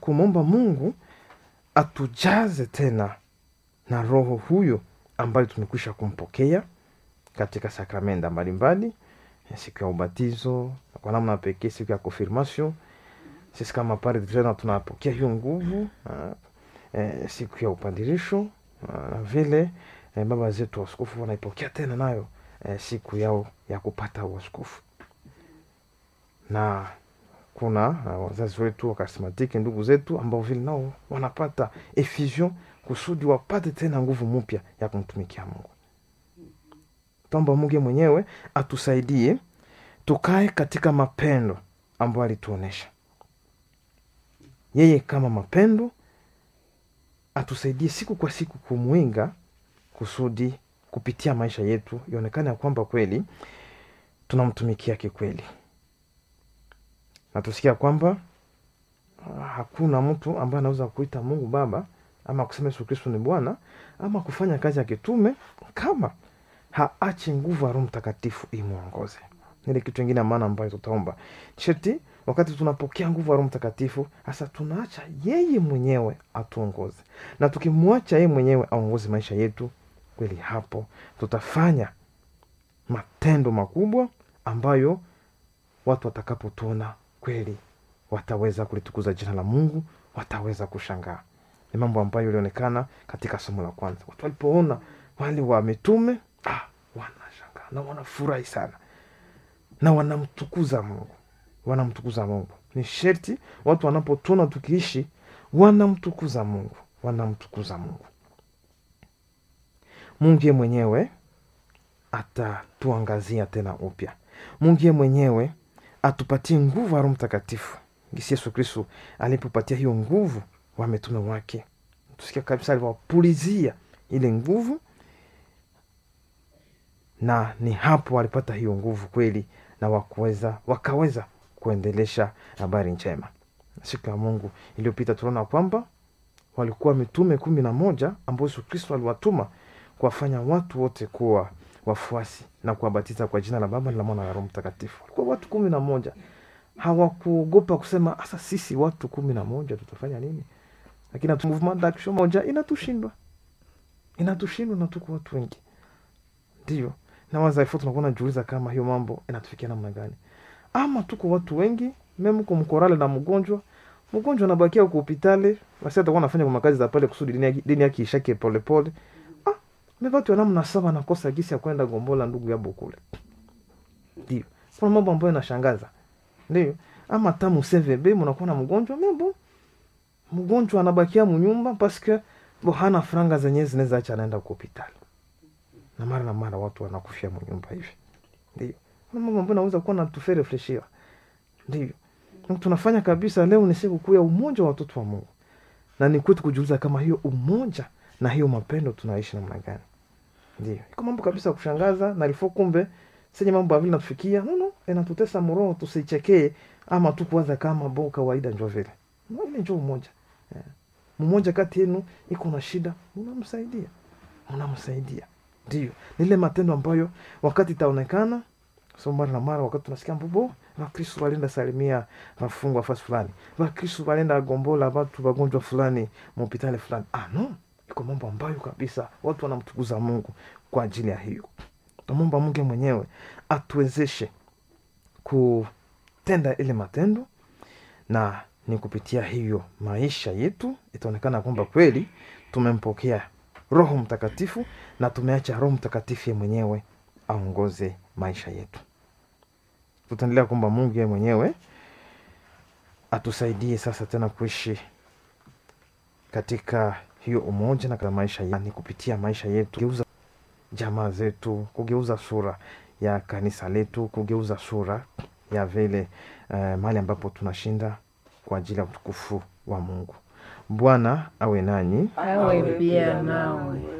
kumwomba mungu atujaze tena na roho huyo ambayo tumekwisha kumpokea katika sakramenta mbalimbali siku ya ubatizo na kwa namna pekee siku ya confirmation sisi kama padre tena tunapokea hiyo nguvu ah, eh, siku ya upadirisho ah, na vile eh, baba zetu waskofu wanaipokea tena nayo eh, siku yao ya kupata uaskofu na kuna uh, wazazi wetu wakarismatiki ndugu zetu ambao vile nao wanapata effusion kusudi wapate tena nguvu mpya ya kumtumikia mungu tomba mungu mwenyewe atusaidie tukae katika mapendo ambayo alituonesha yeye kama mapendo atusaidie siku kwa siku kumwinga kusudi kupitia maisha yetu ionekane ya kwamba kweli tunamtumikia kikweli na tusikia kwamba ah, hakuna mtu ambaye anaweza kuita mungu baba ama kusema yesu kristo ni bwana ama kufanya kazi ya kitume kama haachi nguvu ya roho mtakatifu imwongoze ile kitu ingine ya maana ambayo tutaomba sheti wakati tunapokea nguvu ya roho mtakatifu hasa tunaacha yeye mwenyewe atuongoze na tukimwacha yeye mwenyewe aongoze maisha yetu kweli hapo tutafanya matendo makubwa ambayo watu watakapotuona kweli wataweza kulitukuza jina la mungu wataweza kushangaa ni mambo ambayo ilionekana katika somo la kwanza watu walipoona wale wa mitume ah, wanashangaa na wanafurahi sana na wanamtukuza mungu wanamtukuza mungu ni sherti watu wanapotuna tukiishi wanamtukuza mungu wanamtukuza mungu mungu ye mwenyewe atatuangazia tena upya mungu ye mwenyewe atupatie nguvu ya roho mtakatifu gisi yesu kristu alipopatia hiyo nguvu wa mitume wake tusikia kabisa aliwapulizia ile nguvu na ni hapo walipata hiyo nguvu kweli na wakuweza wakaweza kuendelesha habari njema siku ya mungu iliyopita tunaona kwamba walikuwa mitume kumi na moja ambao yesu kristo aliwatuma kuwafanya watu wote kuwa wafuasi na kuwabatiza kwa jina la baba na la mwana na roho mtakatifu walikuwa watu kumi na moja hawakuogopa kusema hasa sisi watu kumi na moja tutafanya nini lakini atu- movement d'action moja inatushindwa inatushindwa na tuko watu wengi ndio na wazaifu tunakuwa najiuliza kama hiyo mambo inatufikia namna gani ama tuko watu wengi meme kumkorale na mgonjwa mgonjwa anabakia huko hospitali basi atakuwa anafanya kwa makazi za pale kusudi dini yake- dini yake ishake polepole ah mevatu namna saba nakosa gisi ya kwenda gombola ndugu yabo kule ndio kuna mambo ambayo inashangaza ndio ama tamu cvb mnakuwa na mgonjwa mebo mgonjwa anabakia munyumba paske bo hana franga zenyewe zinaweza acha anaenda kwa hospitali na mara na mara watu wanakufia munyumba hivi ndio kuna mambo ambayo naweza kuwa natufe refleshia ndio Na tunafanya kabisa leo ni siku kuu ya umoja wa watoto wa mungu na ni kwetu kujiuliza kama hiyo umoja na hiyo mapendo tunaishi namna gani ndio iko mambo kabisa ya kushangaza na ilifo kumbe senye mambo avile natufikia nono inatutesa mroho tusichekee ama tu kuwaza kama bo kawaida njo vile No, ile njo umoja eh. mmoja kati yenu iko na shida unamsaidia unamsaidia ndio nile matendo ambayo wakati itaonekana so mara na mara wakati tunasikia mbobo vakristu walienda salimia wafungwa fasi fulani vakristu walienda gombola watu wagonjwa fulani mhopitali fulani ah no iko mambo ambayo kabisa watu wanamtukuza mungu kwa ajili ya hiyo tamwomba mungu mwenyewe atuwezeshe kutenda ile matendo na ni kupitia hiyo maisha yetu itaonekana kwamba kweli tumempokea roho mtakatifu na tumeacha roho mtakatifu ye mwenyewe aongoze maisha yetu tutaendelea kwamba mungu ye mwenyewe atusaidie sasa tena kuishi katika hiyo umoja na katika maisha yani kupitia maisha yetu kugeuza jamaa zetu kugeuza sura ya kanisa letu kugeuza sura ya vile uh, mahali ambapo tunashinda kwa ajili ya utukufu wa mungu bwana awe nanyi awe pia nawe